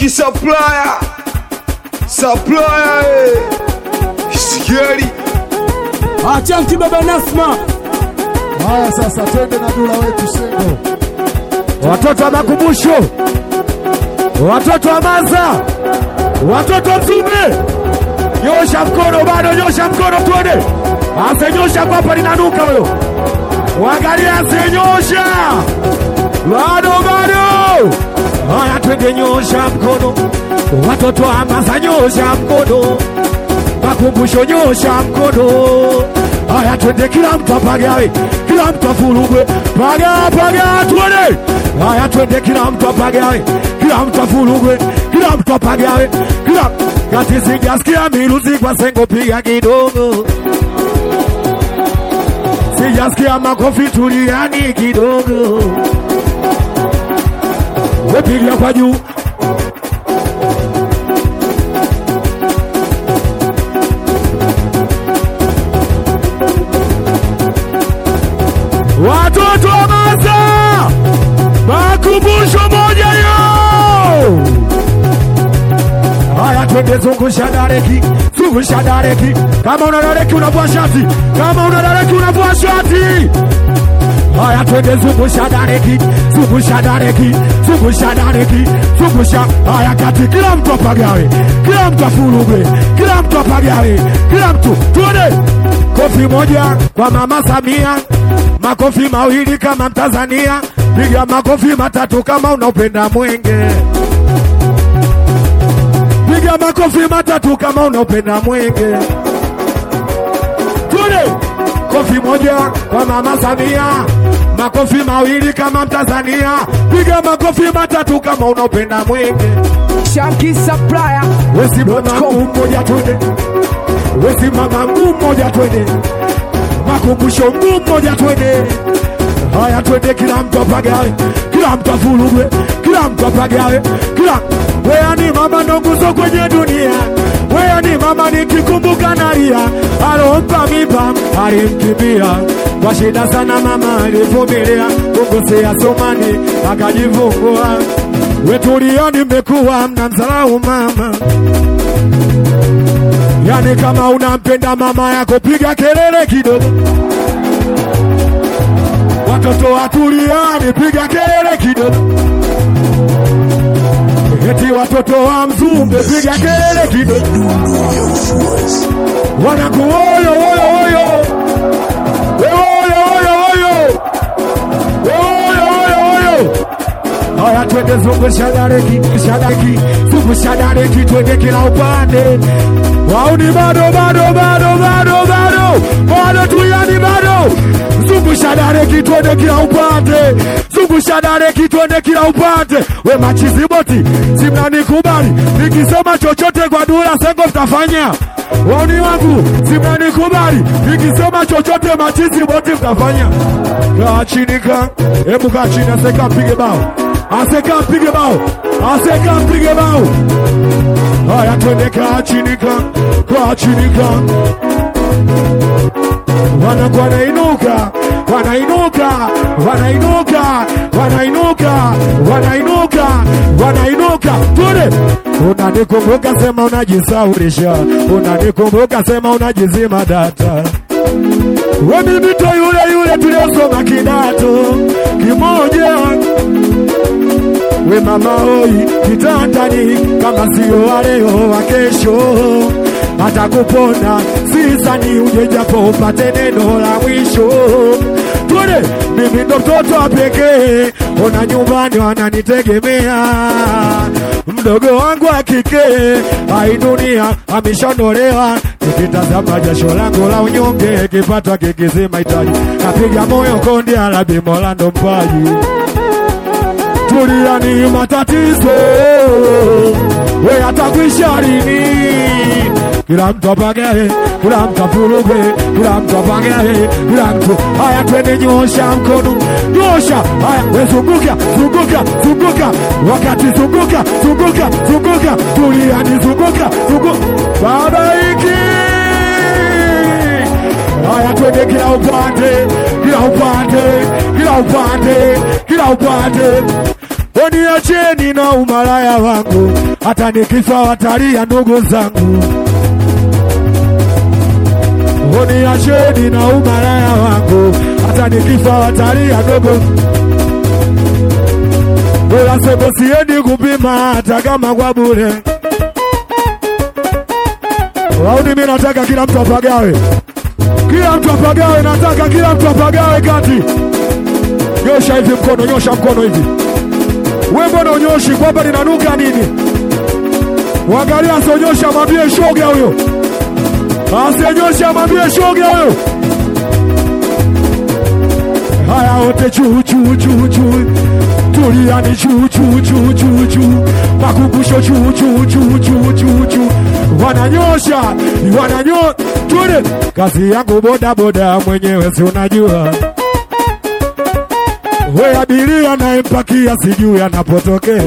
Chunky supplier, supplier, eh. Scary. Achanki baba Nasma, Haya sasa, twende na dula wetu Sengo. watoto wa makumbusho, watoto wa Maza, watoto wa Mzumbe, nyosha mkono, bado nyosha mkono, tuone. Asenyosha kwapa linanuka huyo, wangalia, asenyosha bado, bado. Haya, twende, nyosha mkono, watoto wa Maza, nyosha mkono, makumbusho, nyosha mkono. Haya, twende, kila mtu apagawe, kila mtu afurugwe, paga paga, tuone. Haya, twende, kila mtu apagawe, kila mtu afurugwe, kila mtu apagawe, kila kati, sijasikia miruzi kwa Sengo, piga kidogo, sijasikia makofi, tuliani kidogo, wepiga kwa juu watoto wa Maza, makumbusho moja yo. Haya, twende zungusha dareki, zungusha dareki. Kama una dareki unavua shati, kama una dareki unavua shati. Haya, twende zungusha dareki, zungusha dareki, zungusha dareki, zungusha. Haya, kati, kila mtu apagawe, kila mtu afurugwe, kila mtu apagawe, kila mtu tuone. Kofi moja kwa mama Samia, makofi mawili kama Mtanzania, piga makofi matatu kama unaupenda mwenge piga makofi matatu kama unaupenda mwenge. Tule kofi moja kwa mama Samia, makofi mawili kama Mtanzania, piga makofi matatu kama unaupenda mwenge. Chunky supplier, Wesi mama mguu mmoja twende, wesi mama mguu mmoja twende, makumbusho mguu mmoja twende. Haya, twende, kila mtu apagawe, kila mtu afurugwe, kila mtu apagawe, kila wewe ni mama ndo nguzo kwenye dunia, wewe ni mama nikikumbuka nalia, alompa mimba alimkimbia kwa shida sana, mama alivumilia kukosea somani akajifungua. Wetulia, nimekuwa mnamdharau mama Yani kama unampenda mama yako piga kelele kidogo. Watoto watuliani, piga kelele kidogo. Eti watoto wa Mzumbe, piga kelele kidogo. Wanaku oyo oyo oyo, We oyo oyo oyo, We oyo oyo oyo. Haya, twende zungusha dareki, shadareki, zungusha dareki, twende kila upande. Wauni bado bado bado bado bado bado tuyani bado. Zungusha dareki, twende kila upande. Zungusha dareki, twende kila upande. We machizi boti, simnanikubali nikisema chochote kwa Dula Sengo mtafanya Wauni wangu simnanikubali nikisema chochote machizi boti mtafanya. Kaa chini ka, hebu kaa chini, aseka mpige bao, aseka mpige bao, aseka mpige bao. Haya, twende kaa chini ka, kaa chini ka wanakuwa wanainuka wanainuka wanainuka wanainuka wanainuka wanainuka tule unanikumbuka sema unajisaurisha unanikumbuka sema unajizima data we mimito yule yule tuliosoma kidato kimoja we mama oi kitandani kama sio waleo wa kesho hata kupona sisani uje japo upate neno la mwisho tule mimi ndo mtoto wa pekee ona nyumbani wananitegemea mdogo wangu wa kike hai dunia ameshaondolewa nikitazama jasho langu la unyonge kipata kikizima hitaji napiga moyo konde alabi mola ndo mpaji tulia ni matatizo we atakwisha lini kila mtu apagae kila mtu apulugwe kila mtu apagae kila mtu haya twende nyosha mkono nyosha haya we zunguka zunguka zunguka wakati zunguka zunguka zunguka tulia ni zunguka zunguka baba hiki haya twende kila upande kila upande kila upande kila upande Uniacheni na umalaya wangu, hata nikifa watalia ndugu zangu. Uniacheni na umalaya wangu, hata nikifa watalia ndugu. Bora sebo siendi kupima hata kama kwa bure. Wauni, mimi nataka kila mtu apagawe, kila mtu apagawe, nataka kila mtu apagawe kati. Nyosha hivi mkono, nyosha mkono hivi. We mbona unyoshi? Kwamba ninanuka nini? Wangalia, asionyosha mwambie shoga huyo, asionyosha mwambie shoga huyo. Haya wote juu juu juu juu, tuliani juu juu juu juu juu, makumbusho juu juu juu juu juu juu, wananyosha wananyo, twende. Kazi yangu boda boda, mwenyewe si unajua we abiria nayempakia sijui anapotokea.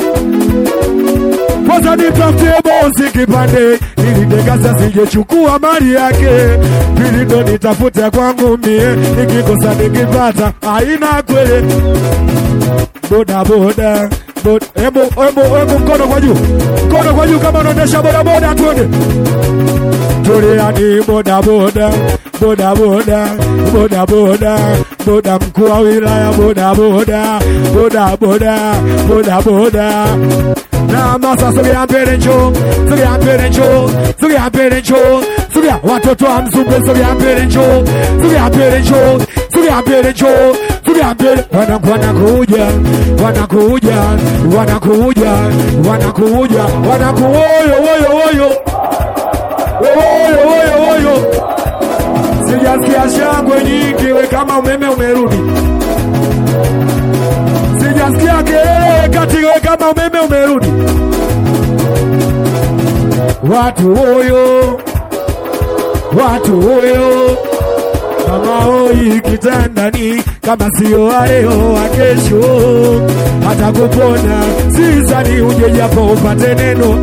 Kwanza nitafutie bosi kipande ili dekasa sijechukua mali yake, pili ndo nitafute kwangu mie, nikikosa nikipata haina kwele. Boda boda boda, hebu hebu hebu, mkono kwa juu, mkono kwa juu kama unaendesha boda boda, twende tuliani boda boda boda boda boda boda boda mkuu wa wilaya boda boda boda boda boda boda na masa sogea mbele njoo sogea mbele njoo sogea mbele njoo sogea watoto wa Mzumbe sogea mbele njoo sogea mbele njoo sogea mbele njoo sogea mbele wanakuwa wanakuja wanakuja wanakuja wanakuja wanakuoyo woyo woyo woyo woyo woyo Sijasikia shangwe nyingi, we kama umeme umerudi. Sijasikia kelele kati, we kama umeme umerudi. Watu hoyo, watu hoyo, mama hoi kitandani, kama sio wa leo wa kesho, hata kupona sizani uje japo upate neno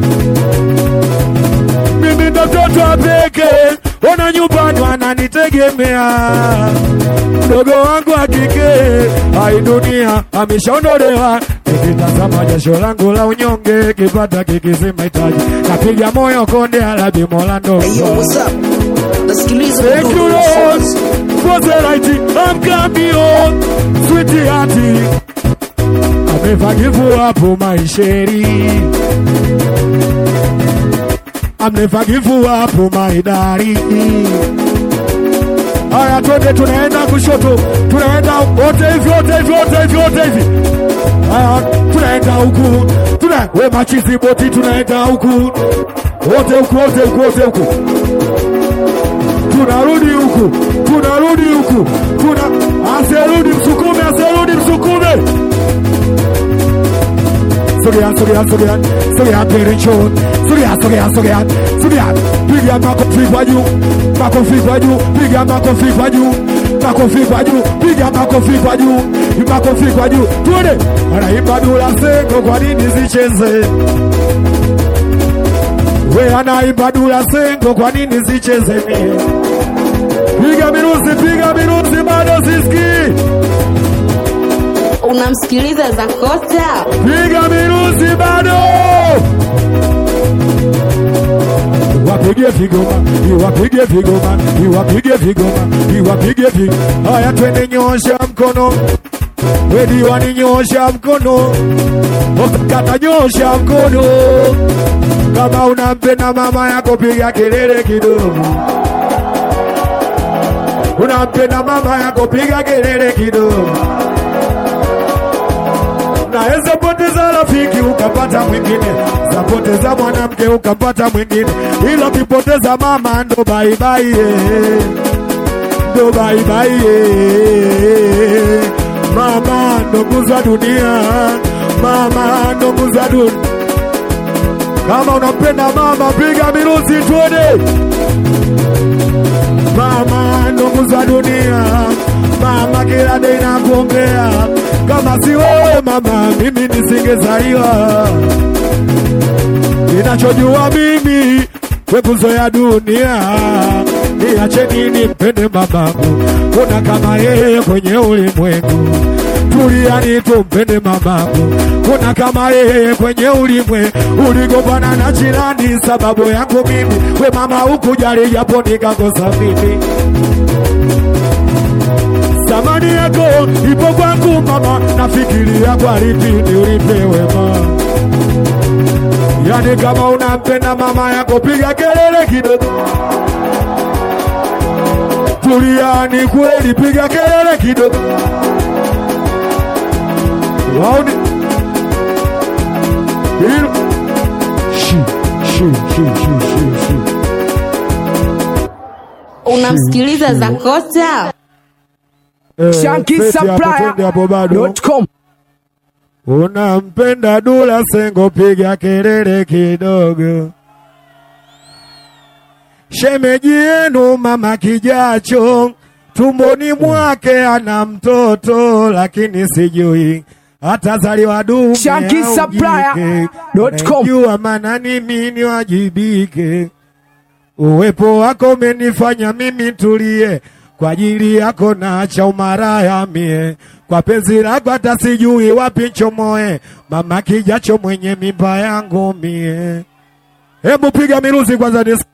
mimi ndo mtoto wa pekee, ona nyumbani wananitegemea. Mdogo wangu wa kike, hai dunia ameshaondolewa. Nikitazama jasho langu la unyonge, kipata kikizima hitaji, napiga moyo konde, alabi mola ndo Hey yo, what's up? Nasikiliza Thank you Mdundo Lord Songs. for the light I'm coming on sweetheart I never give up on my sherry I'm never give up on my darling Haya, twende, tunaenda kushoto, tunaenda wote hivi, wote hivi, wote hivi, wote hivi. Haya, tunaenda huku, tuna we machizi boti, tunaenda huku, wote huku, wote huku, wote huku tunarudi huku, tunarudi huku, tuna asirudi msukume, asirudi msukume. Sogea, sogea, sogea, sogea mbele njoo, sogea, sogea, sogea, sogea, piga makofi kwa juu, makofi kwa juu, piga makofi kwa juu, makofi kwa juu, piga makofi kwa juu, makofi kwa juu, tuende. Anaimba Dula Sengo, kwa nini zicheze? We anaimba Dula Sengo, kwa nini zicheze mie? Piga mirusi, piga mirusi, bado sisikii. Unamsikiliza Zakota? Piga mirusi bado. Wapige vigoma, iwapige vigoma, iwapige vigoma, iwapige vigoma. Haya, twende, nyosha mkono. Wedi waninyosha mkono, kata nyosha mkono. Kama unampenda mama yako, piga kelele kidogo. Unampenda mama yako, piga kelele kidogo. Naweza poteza rafiki ukapata mwingine, zapoteza mwanamke ukapata mwingine, ila ukipoteza mama ndo baibai, ndo baibai. Mama ndo nguzo ya dunia, mama ndo nguzo ya dunia. Kama unampenda mama, piga mirusi tuone. Mama ndo nguzo ya dunia, mama kila day nakuombea. Kama si wewe mama, mimi nisingezaliwa. Ninachojua mimi we nguzo ya dunia, niache nini mpende mamangu, kuna kama yeye kwenye ulimwengu. Tuliani tumpende mamangu, kuna kama yeye kwenye ulimwengu. Uligombana na jirani sababu yangu mimi, we mama hukujali japo nikakosa mimi Thamani yako ipo kwangu mama, nafikiria kwa lipindi ulipewe ma. Yani kama unampenda mama yako piga kelele kidogo. Tuliani kweli, piga kelele kidogo. Waone hilo shi shi shi shi shi shi Unamsikiliza Zakota? Eh, Shanky feti hapo, twende hapo bado. Supplier.com. Unampenda Dula Sengo, piga kelele kidogo. Shemeji yenu mama Kijacho tumboni mwake ana mtoto, lakini sijui atazaliwa dume Shanky au Supplier.com. jike. Najua maana mimi niwajibike. Uwepo wako umenifanya mimi tulie, kwa ajili yako naacha umaraya mie, kwa penzi lako hata sijui wapi nchomoe, mama Kijacho mwenye mimba yangu mie. Hebu piga miruzi kwanza nisikie.